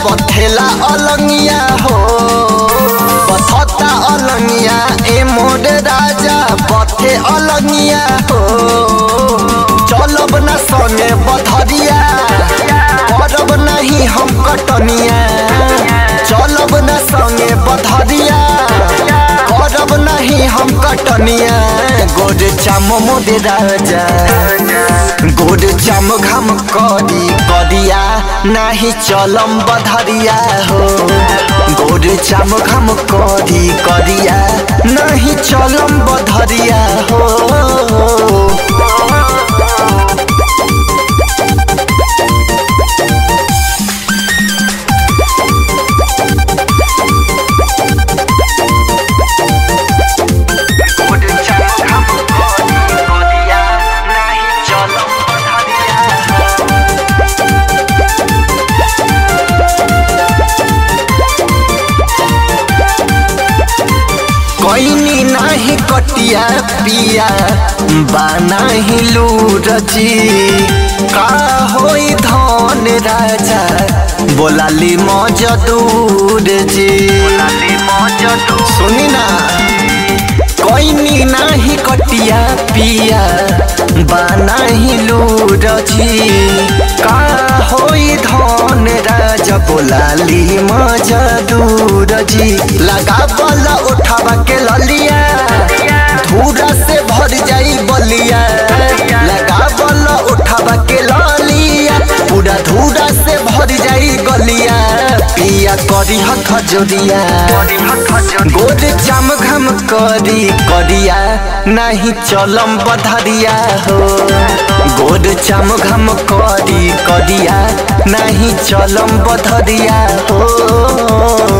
बथेला अलंगिया हो बथता अलंगिया ए मोर राजा बथे अलंगिया हो चलब न सने बधरिया करब नहीं हम कटनिया चलब न संगे बधरिया करब नहीं हम कटनिया गोड चाम मोदे राजा गोड चाम घाम करी करिया नाही चलम बधरिया हो गोड चाम घाम करी करिया नहीं चलम बधरिया हो गोड चाम घाम करी करिया नाही चलम बधरिया हो कोइनी नाही कटिया पिया बानाही लूरजी का होई धन राजा बोलाली मजदूर जी सुनी ना कोइनी नाही कटिया पिया बानाही लूरजी का होई धन राजा बोलाली मजदूर जी लगा बला उठावा के ललिया धूरा से भर जाई बलिया लगा बला उठावा के ललिया पूरा धूरा से भर जाई गलिया पिया करी हथ जोड़िया गोद चाम घम करी करिया नहीं चलम बधरिया हो गोद चाम घम करी करिया नहीं चलम बधरिया हो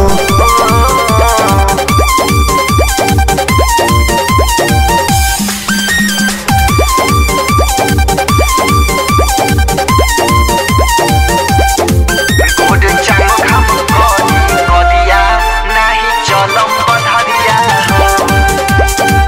गोद चाम घम करी करिया नहीं चलम बधरिया हो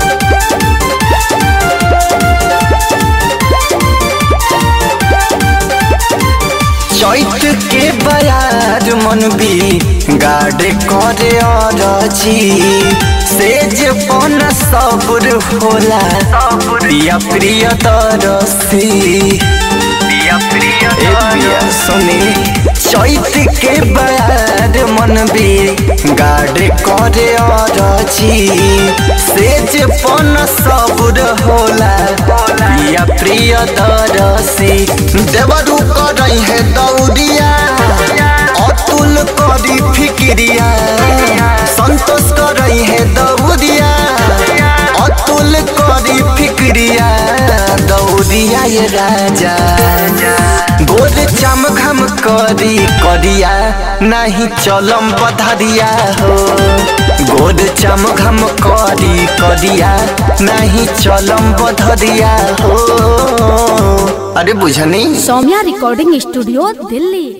चैत के बयार मन भी गाड़े करे अरजी सेज पन सबुर होला पिया प्रिय तरसी पिया प्रिय ए पिया सुनी चैत के बयार मन भी गाड़े करे अरजी सेज पन सबुर होला पिया प्रिय तरसी देवरू करई है दौड़िया अतुल करी फिक्रिया संतोष करई है दौड़िया अतुल करी फिक्रिया दौड़िया ये राजा गोद चाम घम करी करिया नहीं चलम बधरिया हो गोद चाम घम करी करिया नहीं चलम बधरिया हो अरे बुझनी सौम्या रिकॉर्डिंग स्टूडियो दिल्ली